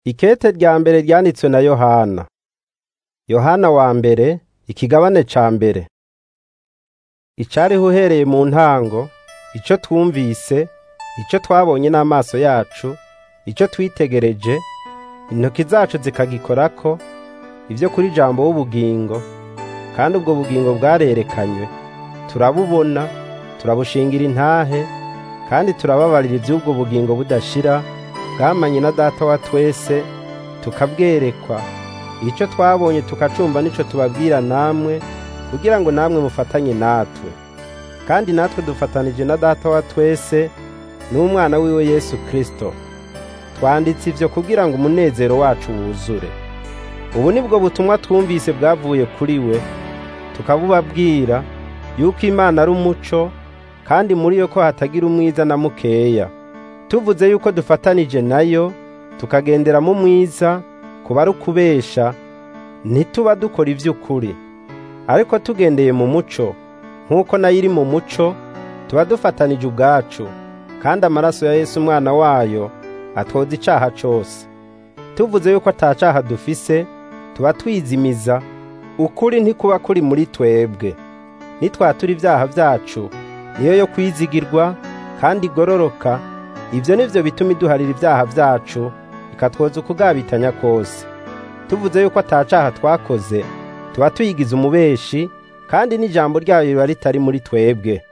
Ikete rya mbere ryanditswe na Yohana. Yohana wa mbere, ikigabane ca mbere. Icariho uhereye mu ntango, ico twumvise, ico twabonye n'amaso yacu, ico twitegereje, intoki zacu zikagikorako, ivyo kuri Jambo w'ubugingo, kandi ubwo bugingo bwarerekanywe. Turabubona, turabushingira intahe, kandi turababarira ivy'ubwo bugingo budashira, bwamanye na Data wa twese, tukabwerekwa. Ico twabonye tukacumva nico tubabwira namwe, kugira ngo namwe mufatanye natwe. Kandi natwe dufatanije na Data wa twese, n'umwana wiwe Yesu Kristo. Twanditse ivyo kugira ngo umunezero wacu wuzure. Ubu nibwo butumwa twumvise bwavuye kuri we, tukabubabwira yuko Imana ari umuco, kandi muri yo ko hatagira umwiza na mukeya. Tuvuze yuko dufatanije nayo, tukagendera mu mwiza, kuba ari ukubesha, ntituba dukora ivy'ukuri. Ariko tugendeye mu muco, nk'uko nayo iri mu muco, tuba dufatanije ubwacu, kandi amaraso ya Yesu umwana wayo atwoza icaha cose. Tuvuze yuko ata caha dufise, tuba twizimiza, ukuri ntikuba kuri muri twebwe. Nitwatura ivyaha vyacu, niyo yo kwizigirwa kandi igororoka, ivyo nivyo bituma iduharira ivyaha vyacu, ikatwoza ukugabitanya kose. Tuvuze yuko ata caha twakoze, tuba tuyigize umubeshi, kandi n'ijambo ryayo riba ritari muri twebwe.